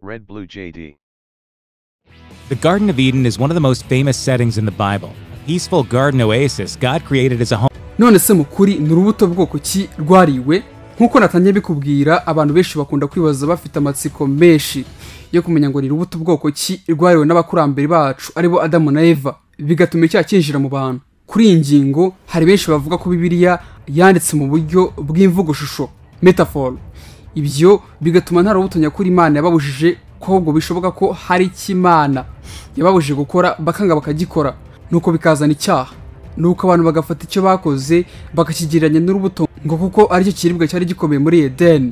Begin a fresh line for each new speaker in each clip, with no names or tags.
Red Blue JD.
The Garden of Eden is one of the most famous settings in the Bible. A peaceful garden oasis God created as a home
none se mu kuri ni urubuto bwoko ki rwariwe nk'uko natangiye bikubwira abantu benshi bakunda kwibaza bafite amatsiko menshi yo kumenya ngo ni urubuto bwoko ki rwariwe n'abakurambere bacu aribo adamu na eva bigatuma icyaha cyinjira mu bantu kuri iyi ngingo hari benshi bavuga ko bibiliya yanditse mu buryo bw'imvugoshusho metaforo ibyo bigatuma nta rubuto nyakuri imana yababujije ko ahubwo bishoboka ko hari icyo imana yababujije gukora bakanga bakagikora nuko bikazana icyaha nuko abantu bagafata icyo bakoze bakakigereranya n'urubuto ngo kuko aricyo kiribwa cyari gikomeye muri edeni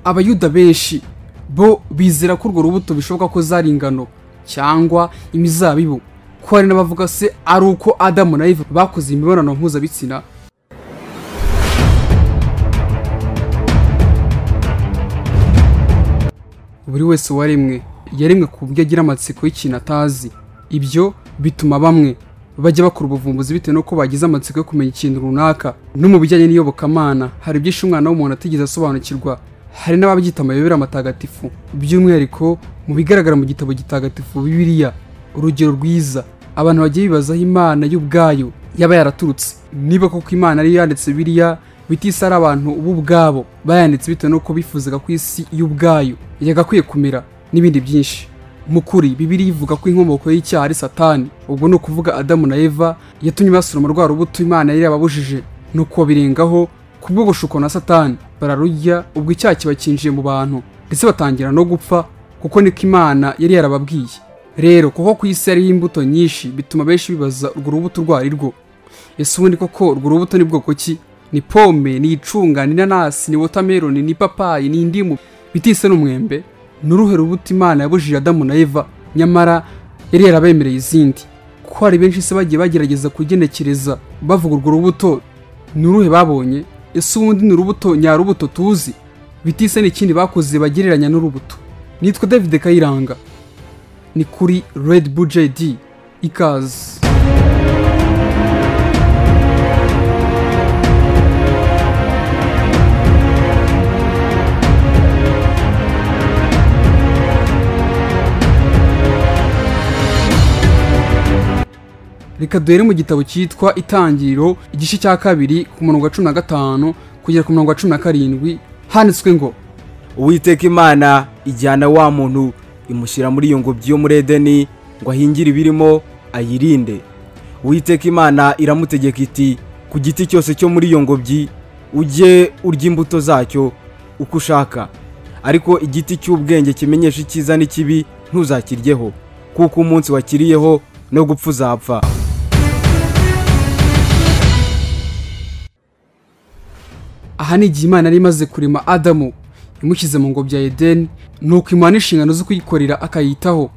abayuda benshi bo bizera ko urwo rubuto bishoboka ko zari ingano cyangwa imizabibu ko hari n'abavuga se ari uko adamu na eva bakoze imibonano mpuzabitsina buri wese waremwe yaremwe ku buryo agira amatsiko y'ikintu atazi ibyo bituma bamwe bajya bakora ubuvumbuzi bitewe n'uko bagize amatsiko yo kumenya ikintu runaka no mu bijyanye n'iyobokamana hari byinshi umwana w'umuntu atigeze asobanukirwa hari n'ababyita amayobera amatagatifu by'umwihariko mu bigaragara mu gitabo gitagatifu bibiliya urugero rwiza abantu bagiye bibazaho imana y'ubwayo yaba yaraturutse niba koko imana ariyo yanditse biriya bitise ari abantu bo ubwabo bayanditse bitewe n'uko bifuzaga ko isi y'ubwayo yagakwiye kumera n'ibindi byinshi mu kuri bibiri ivuga ko inkomoko y'icyaha ari satani ubwo ni ukuvuga adamu na eva yatumye basoroma rwa rubuto imana yari yababujije nuko birengaho kubwo gushuko na satani bararurya ubwo icyaha kiba cyinjiye mu bantu ndetse batangira no gupfa kuko niko imana yari yarababwiye rero kuko ku isi hariho imbuto nyinshi bituma benshi bibaza urwo rubuto urwo ari rwo ese ubundi koko urwo rubuto ni bwoko ki ni pome ni icunga ni inanasi ni wotameroni ni ipapayi ni indimu bitise n'umwembe ni uruhe rubuto imana yabujije adamu na eva nyamara yari yarabemereye izindi ko hari benshi se bagiye bagerageza kugenekereza bavuga urwo rubuto ni uruhe babonye ese ubundi ni urubuto nyarubuto tuzi bitise n'ikindi bakoze bagereranya n'urubuto nitwa david kayiranga ni kuri red bull jd ikaze reka duhere mu gitabo cyitwa itangiriro igice cya kabiri ku murongo wa cumi na gatanu kugera ku murongo wa cumi na karindwi handitswe ngo
uwiteka imana ijyana wa muntu imushyira muri iyo ngobyi yo muri edeni ngo ahingire ibirimo ayirinde uwiteka imana iramutegeka iti ku giti cyose cyo muri iyo ngobyi ujye urya imbuto zacyo uko ushaka ariko igiti cy'ubwenge kimenyesha icyiza n'ikibi ntuzakiryeho kuko umunsi wakiriyeho no gupfa uzapfa
aha ni igihe imana yari imaze kurema adamu imushyize mu ngobyi ya edeni nuko imuha n'inshingano zo kuyikorera akayitaho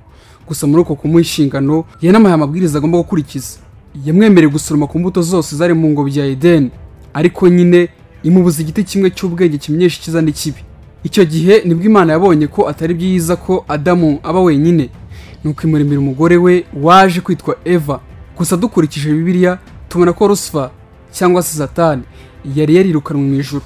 gusa muri uko kumuha inshingano yanamuhaye amabwiriza agomba gukurikiza yamwemereye gusoroma ku mbuto zose zari mu ngobyi ya edeni ariko nyine imubuza igiti kimwe cy'ubwenge kimenyesha icyiza n'ikibi icyo gihe nibwo imana yabonye ko atari byiza ko adamu aba wenyine nuko imuremera umugore we waje kwitwa eva gusa dukurikije bibiliya tubona ko rusifa cyangwa se satani yari yarirukanwe mu ijoro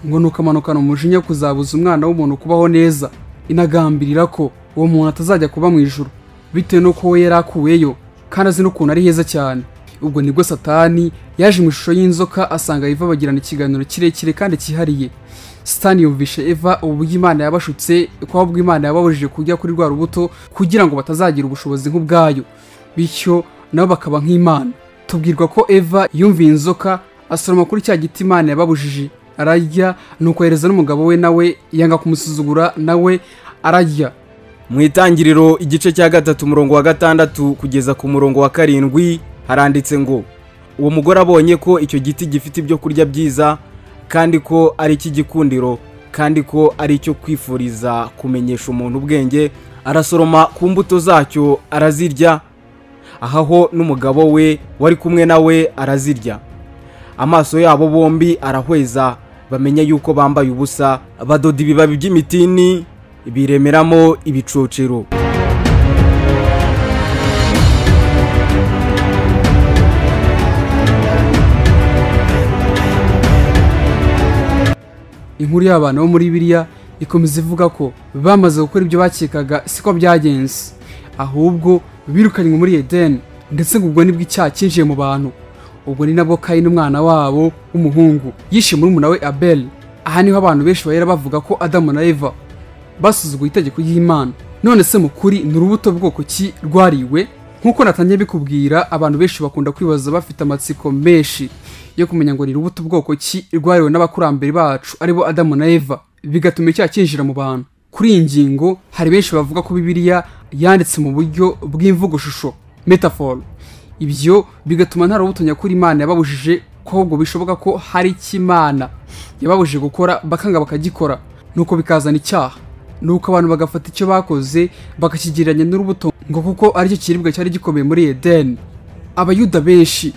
ngo ni ukamanukana umujinya kuzabuza umwana w'umuntu kubaho neza inagambirira ko uwo muntu atazajya kuba mu ijoro bitewe n'uko we yari akuweyo kandi azi n'ukuntu ari heza cyane ubwo nibwo satani yaje mu ishusho y'inzoka asanga eva bagirana ikiganiro kirekire kandi cyihariye sitani yumvishe eva uburyo imana yabashutse ko ahubwo imana yababujije kujya kuri rwa rubuto kugira ngo batazagira ubushobozi nk'ubwayo bityo nabo bakaba nk'imana tubwirwa ko eva yumviye inzoka asoroma kuri cya giti imana yababujije ararya nuko ahereza n'umugabo we nawe yanga kumusuzugura nawe ararya
mu itangiriro igice cya gatatu umurongo wa gatandatu kugeza ku murongo wa karindwi haranditse ngo uwo mugore abonye ko icyo giti gifite ibyo kurya byiza kandi ko ari icy'igikundiro kandi ko ari icyo kwifuriza kumenyesha umuntu ubwenge arasoroma ku mbuto zacyo arazirya ahaho n'umugabo we wari kumwe nawe arazirya amaso yabo bombi arahweza bamenya yuko bambaye ubusa badoda ibibabi by'imitini biremeramo ibicocero
inkuru y'abantu bo muri biriya ikomeza ivuga ko bamaze gukora ibyo bakekaga siko byagenze ahubwo birukanywe muri edeni ndetse ngo ubwo nibwo icyaha cyinjiye mu bantu ubwo ni nabwo kayini umwana wabo w'umuhungu yishe murumuna we abeli aha niho abantu benshi bahera bavuga ko adamu na eva basuzuguye itegeko ry'imana none se mu kuri ni urubuto bwoko ki rwariwe nk'uko natangiye bikubwira abantu benshi bakunda kwibaza bafite amatsiko menshi yo kumenya ngo ni urubuto bwoko ki rwariwe n'abakurambere bacu aribo adamu na eva bigatuma icyaha cyinjira mu bantu kuri iyi ngingo hari benshi bavuga ko bibiliya yanditse mu buryo bw'imvugoshusho metaphor ibyo bigatuma nta rubuto nyakuri imana yababujije ko ahubwo bishoboka ko hari icyo imana yababujije gukora bakanga bakagikora nuko bikazana icyaha nuko abantu bagafata icyo bakoze bakakigereranya n'urubuto ngo kuko aricyo kiribwa cyari gikomeye muri edeni abayuda benshi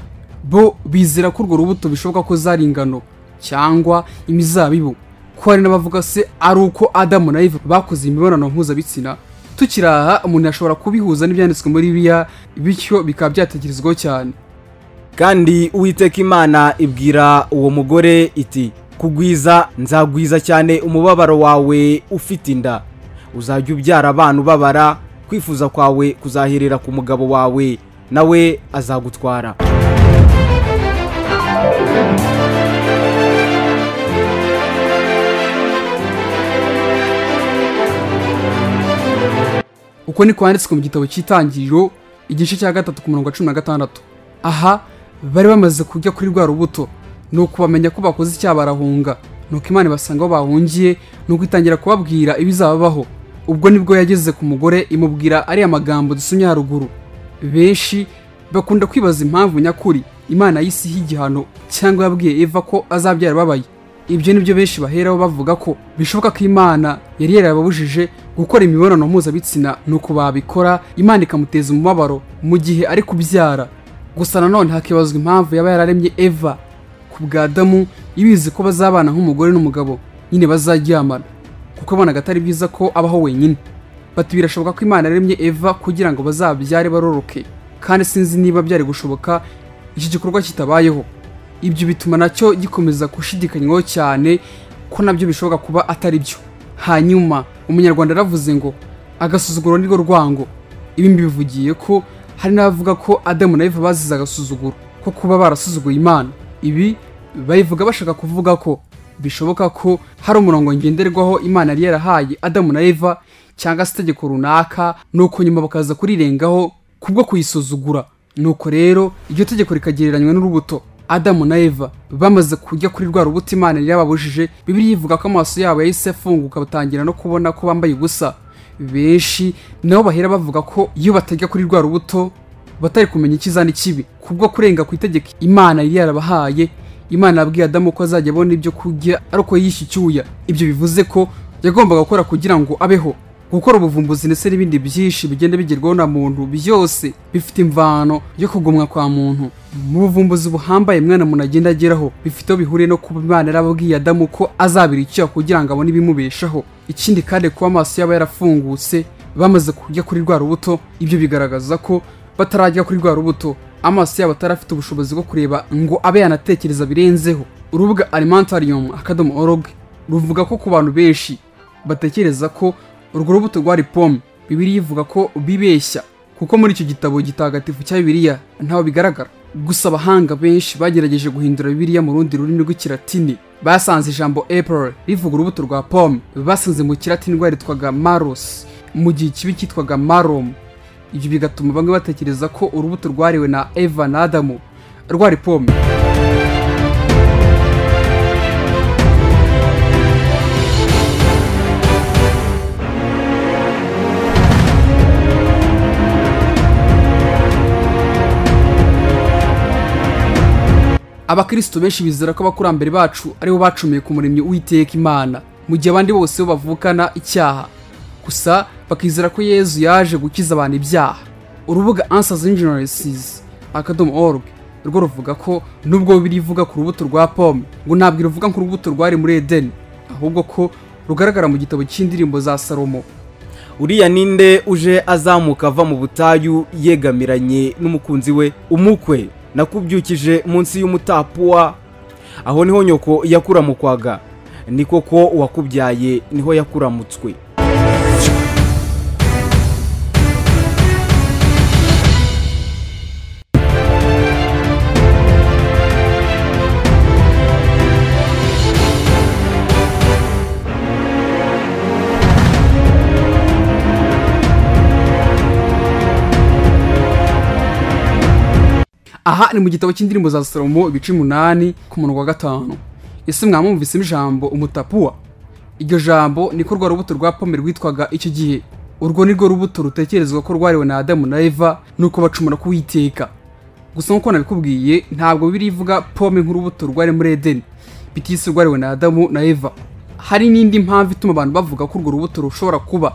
bo bizera ko urwo rubuto bishoboka ko zari ingano cyangwa imizabibu ko hari n'abavuga se ari uko adamu na eva bakoze imibonano mpuzabitsina tukiraha umuntu ashobora kubihuza n'ibyanditswe muri bibiliya bityo bikaba byatekerezwaho cyane
kandi uwiteka imana ibwira uwo mugore iti kugwiza nzagwiza cyane umubabaro wawe ufite inda uzajya ubyara abana ubabara kwifuza kwawe kuzaherera ku mugabo wawe nawe azagutwara
uko ni kwanditswe mu gitabo cy'itangiriro igice cya gatatu ku murongo wa cumi na gatandatu aha bari bamaze kurya kuri rwa rubuto ni ukubamenya ko bakoze icyaha barahunga nuko imana ibasanga aho bahungiye ni ugutangira kubabwira ibizababaho ubwo nibwo yageze ku mugore imubwira ariya magambo dusomye haruguru benshi bakunda kwibaza impamvu nyakuri imana yisiha igihano cyangwa yabwiye eva ko azabyara babaye ibyo nibyo benshi baheraho bavuga ko bishoboka ko imana yari yarababujije gukora imibonano mpuzabitsina ni uko babikora imana ikamuteza umubabaro mu gihe ari kubyara gusa nanone hakibazwa impamvu yaba yararemye eva ku bwa adamu ibizi ko bazabana nk'umugore n'umugabo nyine bazaryamana kuko abonaga atari byiza ko abaho wenyine bati birashoboka ko imana yaremye eva kugira ngo bazabyare baroroke kandi sinzi niba byari gushoboka iki gikorwa kitabayeho ibyo bituma nacyo gikomeza gushidikanywaho cyane ko nabyo bishoboka kuba atari byo hanyuma umunyarwanda yaravuze ngo agasuzuguro nirwo rwango ibi mbivugiye ko hari n'abavuga ko adamu na eva bazize agasuzuguro ko kuba barasuzuguye imana ibi bayivuga bashaka kuvuga ko bishoboka ko hari umurongo ngenderwaho imana yari yarahaye adamu na eva cyangwa se itegeko runaka nuko nyuma bakaza kurirengaho kubwo kuyisuzugura nuko rero iryo tegeko rikagereranywa n'urubuto adamu na eva bamaze kurya kuri rwa rubuto imana yari yababujije bibiri yivuga ko amaso yabo yahise afunguka batangira no kubona ko bambaye ubusa benshi nabo bahera bavuga ko iyo batajya kuri rwa rubuto batari kumenya icyiza n'ikibi kubwo kurenga ku itegeko imana yari yarabahaye imana yabwiye adamu ko azajya abona ibyo kurya ari uko yiyishe icyuya ibyo bivuze ko yagombaga gukora kugira ngo abeho gukora ubuvumbuzi ndetse n'ibindi byinshi bigenda bigerwaho na muntu byose bifite imvano yo kugumwa kwa muntu mu buvumbuzi buhambaye mwana muntu agenda ageraho bifite aho bihuriye no kuba imana yarababwiye adamu ko azabira icyaha kugira ngo abone ibimubeshaho ikindi kandi kuba amaso yaba yarafungutse bamaze kurya kuri rwa rubuto ibyo bigaragaza ko batarajya kuri rwa rubuto amaso yabo atari afite ubushobozi bwo kureba ngo abe yanatekereza birenzeho urubuga alimentarium akadomo org ruvuga ko ku bantu benshi batekereza ko urwo rubuto rwari pome bibiri ivuga ko bibeshya kuko muri icyo gitabo gitagatifu cya bibiriya ntaho bigaragara gusa abahanga benshi bagerageje guhindura bibiriya mu rundi rurimi rw'ikiratini basanze ijambo april rivuga urubuto rwa pome basanze mu kiratini rwaritwaga maros mu gihe ikibi cyitwaga marom ibyo bigatuma bamwe batekereza ko urubuto rwariwe na eva na adamu rwari pome abakristo benshi bizera ko abakurambere bacu aribo bacumuye ku muremyi w'iteka imana mu gihe abandi bose bo bavukana icyaha gusa bakizera ko yezu yaje gukiza abantu ibyaha urubuga answers ingenesis akadomo org rwo ruvuga ko nubwo birivuga ku rubuto rwa pome ngo ntabwo ruvuga nk'urubuto rwari muri edeni ahubwo ko rugaragara mu gitabo cy'indirimbo za salomo
uriya ninde uje azamuka ava mu butayu yegamiranye n'umukunzi we umukwe nakubyukije munsi y'umutapuwa aho niho nyoko yakura mu kwaga ni koko uwakubyaye niho yakuramutswe
aha ni mu gitabo cy'indirimbo za salomo ibice umunani ku murongo wa gatanu ese mwamwumvisemo ijambo umutapuwa iryo jambo niko rwa rubuto rwa pome rwitwaga icyo gihe urwo ni rwo rubuto rutekerezwa ko rwariwe na adamu na eva nuko bacumura kuwiteka gusa nk'uko nabikubwiye ntabwo bibiri ivuga pome nk'urubuto rwari muri edeni bitisi rwariwe na adamu na eva hari n'indi mpamvu ituma abantu bavuga ko urwo rubuto rushobora kuba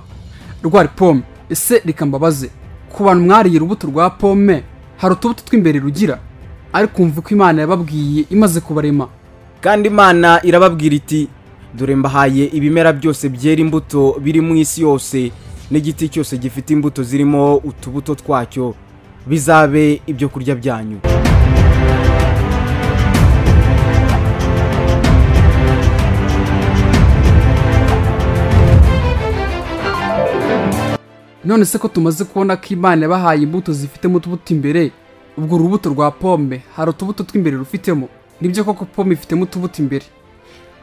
rwari pome ese reka mbabaze ku bantu mwariye urubuto rwa pome hari utubuto tw'imbere rugira ariko kumva ko imana yababwiye imaze kubarema
kandi imana irababwira iti dore mbahaye ibimera byose byera imbuto biri mu isi yose n'igiti cyose gifite imbuto zirimo utubuto twacyo bizabe ibyo kurya byanyu
none se ko tumaze kubona ko imana yabahaye imbuto zifitemo utubuto imbere ubwo urubuto rwa pome hari utubuto tw'imbere rufitemo nibyo koko pome ifitemo utubuto imbere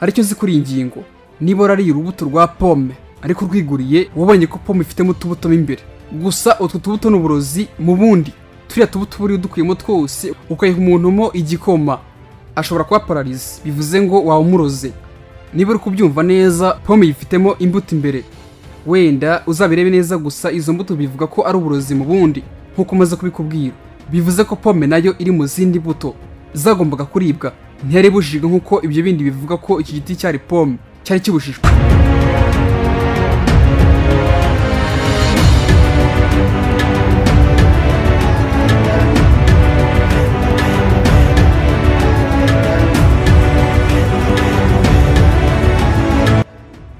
hari icyo uzi kuri iyi ngingo niba warariye urubuto rwa pome ariko urwiguriye wabonye ko pome ifitemo utubuto mo imbere gusa utwo tubuto ni uburozi mu bundi turiya tubuto uba uriye udukuyemo twose ukayiha umuntu mo igikoma ashobora kuba pararizi bivuze ngo waba umuroze niba uri kubyumva neza pome yifitemo imbuto imbere wenda uzabirebe neza gusa izo mbuto bivuga ko ari uburozi mu bundi nk'uko umaze kubikubwira bivuze ko pome nayo iri mu zindi mbuto zagombaga kuribwa ntiyari ibujijwe nk'uko ibyo bindi bivuga ko iki giti cyari pome cyari kibujijwe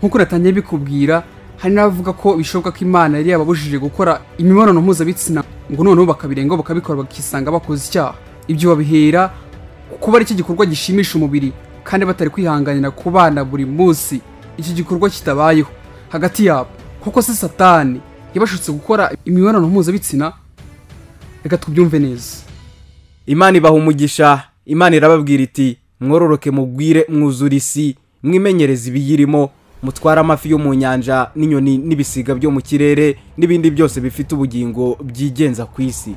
nk'uko natangiye bikubwira hari n'abavuga ko bishoboka ko imana yari yababujije gukora imibonano mpuzabitsina ngo noneho bakabirenga bakabikora bakisanga bakoze icyaha ibyo babihera kuba ari cyo gikorwa gishimisha umubiri kandi batari kwihanganira ku bana buri munsi iki gikorwa kitabayeho hagati yabo kuko se satani yabashutse gukora imibonano mpuzabitsina reka tubyumve neza
imana ibaha umugisha imana irababwira iti mwororoke mugwire mwuzure isi mwimenyereze ibiyirimo mutware amafi yo mu nyanja n'inyoni n'ibisiga byo mu kirere n'ibindi byose bifite ubugingo byigenza ku isi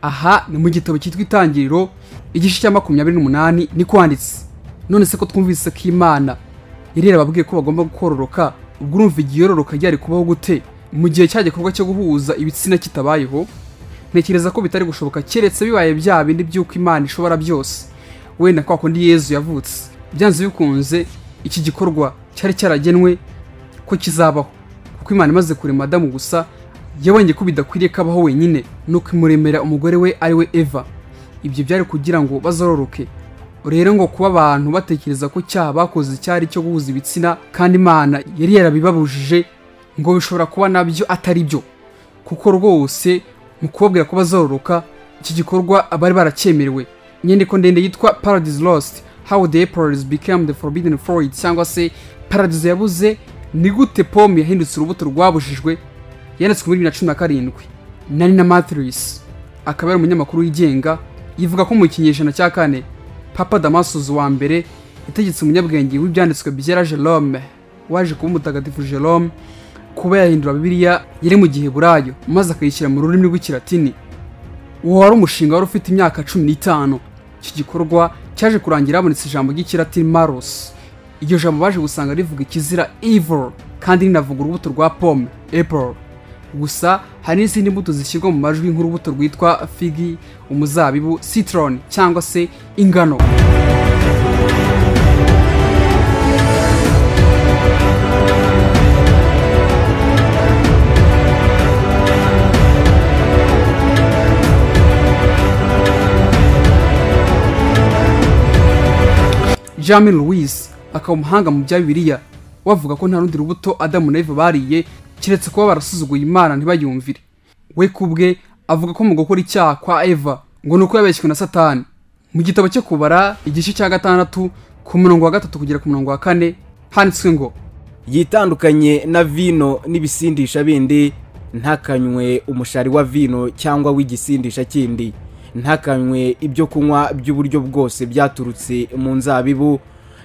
aha ni mu gitabo cyitwa itangiriro igice cya makumyabiri n'umunani ni kwanditse none se ko twumvise ko imana yari yarababwiye ko bagomba kororoka ubwo urumva igiyororoka ryari kubaho gute mu gihe cya gikorwa cyo guhuza ibitsina kitabayeho ntekereza ko bitari gushoboka keretse bibaye bya bindi by'uko imana ishobora byose wenda kwa kundi yezu yavutse byanze bikunze iki gikorwa cyari cyaragenwe ko kizabaho kuko imana imaze kurema adamu gusa yabonye ko bidakwiriye ko abaho wenyine ni ukimuremera umugore we ari we eva ibyo byari kugira ngo bazororoke rero ngo kuba abantu batekereza ko cyaha bakoze cyari cyo guhuza ibitsina kandi imana yari yarabibabujije ngo bishobora kuba nabyo atari byo kuko rwose mu kubabwira ko bazororoka iki gikorwa abari baracyemerewe inyandiko ndende yitwa paradise lost how the april's became the forbidden fruit cyangwa se paradise yabuze ni gute pome yahindutse urubuto rwabujijwe yanditswe muri bibiri na cumi na karindwi nari na matrice akaba ari umunyamakuru wigenga yivuga ko mu kinyejana cya kane papa damasus wa mbere yategetse umunyabwenge w'ibyanditswe byera jerome waje kuba umutagatifu jerome kuba yahindura bibiliya yari mu gihe burayo maze akayishyira mu rurimi rw'ikilatini uwo wari umushinga wari ufite imyaka cumi n'itanu iki gikorwa cyaje kurangira habonetse ijambo ry'ikilatini maros iryo jambo baje gusanga rivuga ikizira evil kandi rinavuga urubuto rwa pome apple gusa hari n'izindi mbuto zishyirwa mu majwi nk'urubuto rwitwa figi umuzabibu citron cyangwa se ingano Jamie Louise akaba umuhanga mu bya Bibiliya wavuga ko nta rundi rubuto Adamu na Eva bariye keretse kuba barasuzuguye imana ntibayumvire we ku bwe avuga ko mu gukora icyaha kwa eva ngo ni uko yabeshywe na satani mu gitabo cyo kubara igice cya gatandatu ku murongo wa gatatu kugera ku murongo wa kane handitswe ngo
yitandukanye na vino n'ibisindisha bindi ntakanywe umushari wa vino cyangwa w'igisindisha kindi ntakanywe ibyo kunywa by'uburyo bwose byaturutse mu nzabibu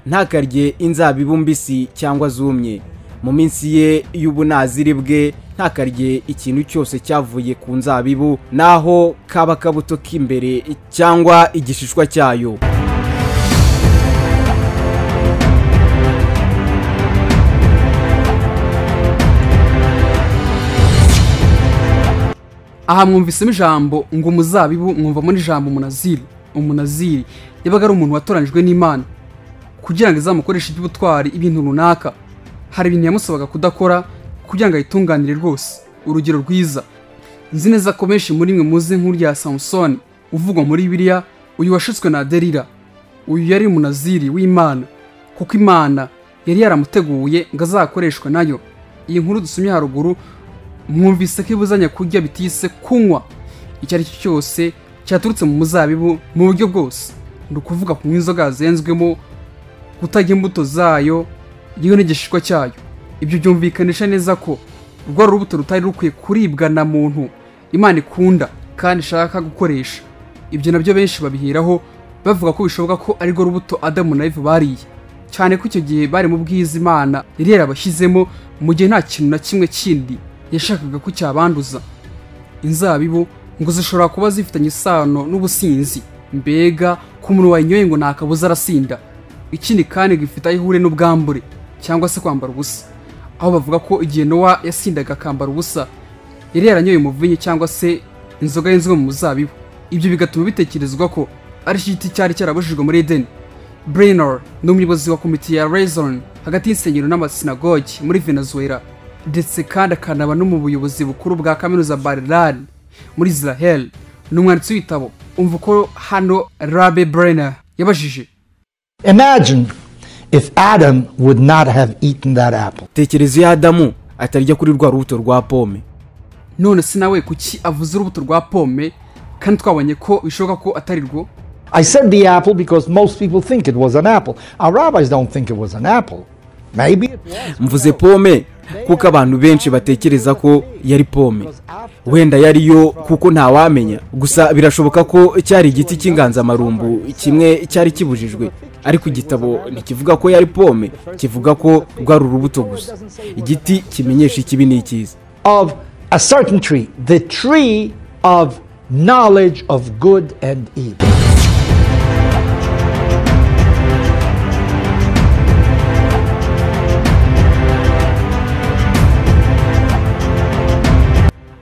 ntakarye inzabibu mbisi cyangwa zumye mu minsi ye y'ubunaziri bwe ntakarye ikintu cyose cyavuye ku nzabibu naho kaba kabuto k'imbere cyangwa igishishwa cyayo
aha mwumvisemo ijambo ngo umuzabibu mwumvamo n'ijambo umunaziri umunaziri yabaga ari umuntu watoranyijwe n'imana kugira ngo izamukoreshe iby'ubutwari ibintu runaka hari ibintu yamusabaga kudakora kugira ngo ayitunganire rwose urugero rwiza nzi neza ko benshi muri mwe muzi nkuru ya samusoni uvugwa muri biriya uyu washutswe na derira uyu yari umunaziri w'imana kuko imana yari yaramuteguye ngo azakoreshwe nayo iyi nkuru dusomye haruguru mwumvise ko ibuzanya kurya bitise kunywa icyo ari cyo cyose cyaturutse mu muzabibu mu buryo bwose ni ukuvuga kunywa inzoga zenzwemo kutarya imbuto zayo yewe n'igishishwa cyayo ibyo byumvikanisha neza ko urwo ari urubuto rutari rukwiye kuribwa na muntu imana ikunda kandi ishaka gukoresha ibyo nabyo benshi babiheraho bavuga ko bishoboka ko ari rwo rubuto adamu na eva bariye cyane ko icyo gihe bari mu bwiza imana yari yarabashyizemo mu gihe nta kintu na kimwe kindi yashakaga ko cyabanduza inzabibu ngo zishobora kuba zifitanye isano n'ubusinzi mbega ku muntu wayinyoye ngo ntakabuza arasinda ikindi kandi ngo ifite aho ihure n'ubwambure cyangwa se kwambara ubusa aho bavuga ko igihe nowa yasindaga akambara ubusa yari yaranyoye umuvinyi cyangwa se inzoga y'inzoga mu muzabibu ibyo bigatuma bitekerezwa ko ari cyo giti cyari cyarabujijwe muri edeni brenor ni umuyobozi wa komite ya rezon hagati y'insengero n'amasinagogi muri venezuela ndetse kandi akanaba no mu buyobozi bukuru bwa kaminuza barilari muri israel ni umwanditsi w'ibitabo umva uko hano rabe brenner yabajije
Imagine if Adam would not have eaten that apple.
tekereza iyo adamu atarya kuri rwa rubuto rwa pome
none se nawe kuki avuze urubuto rwa pome kandi twabonye ko bishoboka ko atari rwo
I said the apple because most people think it was an apple. Our rabbis don't think it was an apple. Maybe it was.
mvuze pome kuko abantu benshi batekereza ko yari pome wenda yari yo kuko ntawamenya gusa birashoboka ko cyari igiti cy'inganzamarumbu kimwe cyari kibujijwe ariko igitabo ntikivuga ko yari pome kivuga ko rwari urubuto gusa igiti kimenyesha ikibi n'ikiza
Of a certain tree, the tree of knowledge of good and evil.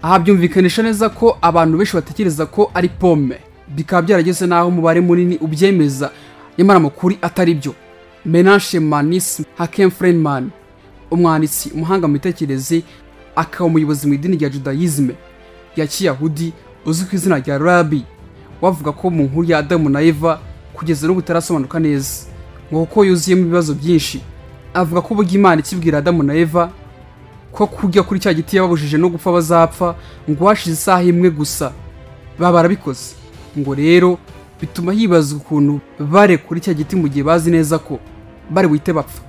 aha byumvikanisha neza ko abantu benshi batekereza ko ari pome bikaba byarageze n'aho umubare munini ubyemeza nyamara amakuru atari byo menashe manisi hakem frenman umwanditsi umuhanga mu mitekerereze akaba umuyobozi mu idini rya judayizme ya kiyahudi uzwi ku izina rya rabi wavuga ko mu nkuru ya adamu na eva kugeza n'ubu itarasobanuka neza ngo kuko yuzuyemo ibibazo byinshi avuga ko ubwo imana ikibwira adamu na eva ko kurya kuri cya giti yababujije no gupfa bazapfa ngo hashize isaha imwe gusa baba barabikoze ngo rero bituma hibazwa ukuntu bare kuri cya giti mu gihe bazi neza ko bari buhite bapfa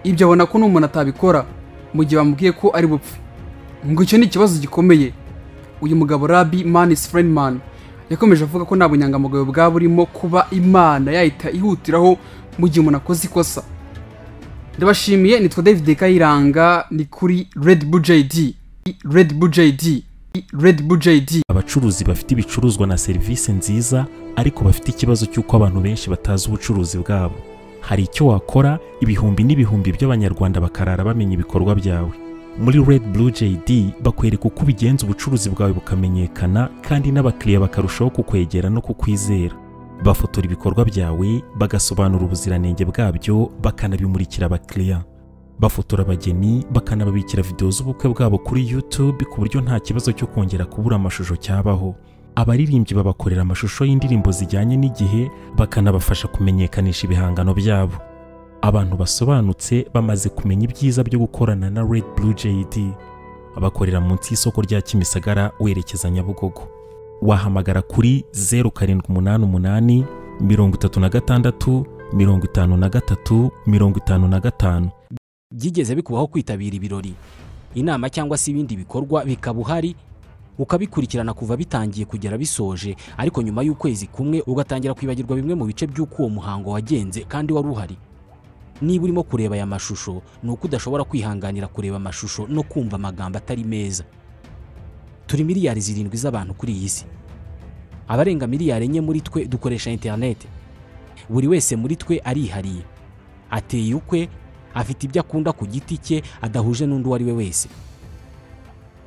ibyo abona ko n'umuntu atabikora mu gihe bamubwiye ko ari bupfe ngo icyo ni ikibazo gikomeye uyu mugabo rabi manis frenman yakomeje avuga ko nta bunyangamugayo bwaba burimo kuba imana yahita ihutiraho mu gihe umuntu akoze ikosa ndabashimiye nitwa david kayiranga ni kuri red bull jd red bull jd red bull jd
abacuruzi bafite ibicuruzwa na serivisi nziza ariko bafite ikibazo cy'uko abantu benshi batazi ubucuruzi bwabo hari icyo wakora ibihumbi n'ibihumbi by'abanyarwanda bakarara bamenya ibikorwa byawe muri red blue jd bakwereka uko ubigenza ubucuruzi bwawe bukamenyekana kandi n'abakiriya bakarushaho kukwegera no kukwizera bafotora ibikorwa byawe bagasobanura ubuziranenge bwabyo bakanabimurikira abakiriya bafotora abageni bakanababikira videwo z'ubukwe bwabo kuri YouTube ku buryo nta kibazo cyo kongera kubura amashusho cyabaho abaririmbyi babakorera amashusho y'indirimbo zijyanye n'igihe bakanabafasha kumenyekanisha ibihangano byabo abantu basobanutse bamaze kumenya ibyiza byo gukorana na Red Blue JD bakorera munsi y'isoko rya kimisagara werekeza nyabugogo wahamagara kuri zeru karindwi umunani umunani mirongo itatu na gatandatu mirongo itanu na gatatu mirongo itanu na gatanu
byigeze bikubaho kwitabira ibirori inama cyangwa se ibindi bikorwa bikaba uhari ukabikurikirana kuva bitangiye kugera bisoje ariko nyuma y'ukwezi kumwe ugatangira kwibagirwa bimwe mu bice by'uko uwo muhango wagenze kandi wari uhari niba urimo kureba aya mashusho ni uko udashobora kwihanganira kureba amashusho no kumva amagambo atari meza turi miliyari zirindwi z'abantu kuri iyi si abarenga miliyari enye muri twe dukoresha interineti buri wese muri twe arihariye ateye ukwe afite ibyo akunda ku giti cye adahuje n'undi uwo ari we wese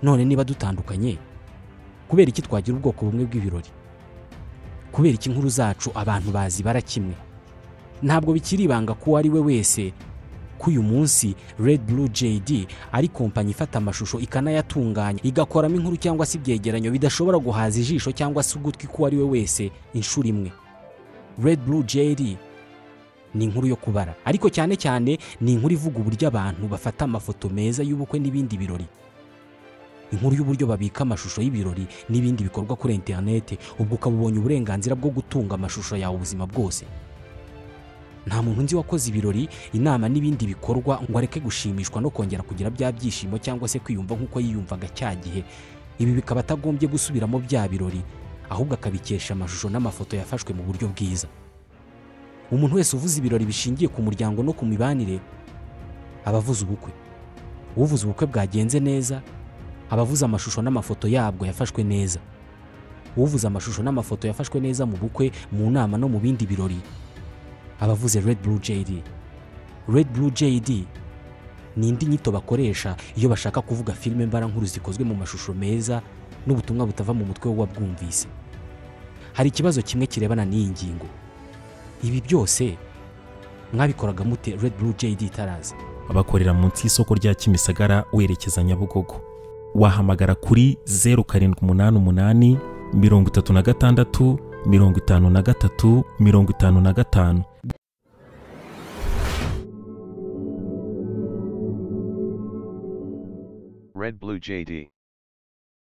none niba dutandukanye kubera iki twagira ubwoko bumwe bw'ibirori kubera iki inkuru zacu abantu bazibara kimwe ntabwo bikiri ibanga ko uwo ari we wese ko uyu munsi Red Blue JD ari kompanyi ifata amashusho ikanayatunganya igakoramo inkuru cyangwa se ibyegeranyo bidashobora guhaza ijisho cyangwa se ugutwi k'uwo ari we wese inshuro imwe Red Blue JD ni inkuru yo kubara ariko cyane cyane ni inkuru ivuga uburyo abantu bafata amafoto meza y'ubukwe n'ibindi birori inkuru y'uburyo babika amashusho y'ibirori n'ibindi bikorwa kuri interineti ubwo ukaba ubonye uburenganzira bwo gutunga amashusho yawe ubuzima bwose nta muntu nzi wakoze ibirori inama n'ibindi bikorwa ngo areke gushimishwa no kongera kugira bya byishimo cyangwa se kwiyumva nk'uko yiyumvaga cya gihe ibi bikaba atagombye gusubiramo bya birori ahubwo akabikesha amashusho n'amafoto yafashwe mu buryo bwiza umuntu wese uvuze ibirori bishingiye ku muryango no ku mibanire aba avuze ubukwe uvuze ubukwe bwagenze neza aba avuze amashusho n'amafoto yabwo yafashwe neza uvuze amashusho n'amafoto yafashwe neza mu bukwe mu nama no mu bindi birori aba avuze Red Blue JD Red Blue JD ni indi nyito bakoresha iyo bashaka kuvuga filime mbarankuru zikozwe mu mashusho meza n'ubutumwa butava mu mutwe w'uwabwumvise hari ikibazo kimwe kirebana n'iyi ngingo ibi byose mwabikoraga mute Red Blue JD itaraza
bakorera munsi y'isoko rya kimisagara werekeza nyabugogo wahamagara kuri zeru karindwi umunani umunani mirongo itatu na gatandatu mirongo itanu na gatatu mirongo itanu na gatanu
Red Blue JD.